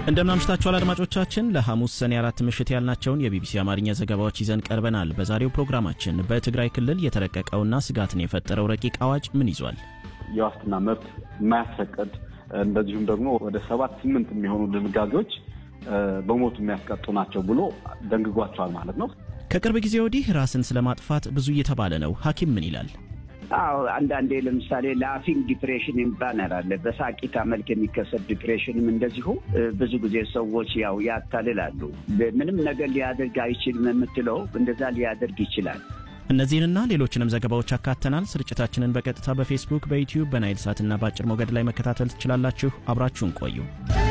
እንደምናምሽታችኋል አድማጮቻችን። ለሐሙስ ሰኔ አራት ምሽት ያልናቸውን የቢቢሲ አማርኛ ዘገባዎች ይዘን ቀርበናል። በዛሬው ፕሮግራማችን በትግራይ ክልል የተረቀቀውና ስጋትን የፈጠረው ረቂቅ አዋጅ ምን ይዟል? የዋስትና መብት የማያስፈቅድ እንደዚሁም ደግሞ ወደ ሰባት ስምንት የሚሆኑ ድንጋጌዎች በሞት የሚያስቀጡ ናቸው ብሎ ደንግጓቸዋል ማለት ነው። ከቅርብ ጊዜ ወዲህ ራስን ስለማጥፋት ብዙ እየተባለ ነው። ሐኪም ምን ይላል? አዎ አንዳንዴ ለምሳሌ ላፊንግ ዲፕሬሽን የሚባል አለ። በሳቂታ መልክ የሚከሰት ዲፕሬሽንም እንደዚሁ ብዙ ጊዜ ሰዎች ያው ያታልላሉ። ምንም ነገር ሊያደርግ አይችልም የምትለው እንደዛ ሊያደርግ ይችላል። እነዚህንና ሌሎችንም ዘገባዎች አካተናል። ስርጭታችንን በቀጥታ በፌስቡክ፣ በዩትዩብ፣ በናይል ሳትና በአጭር ሞገድ ላይ መከታተል ትችላላችሁ። አብራችሁን ቆዩ።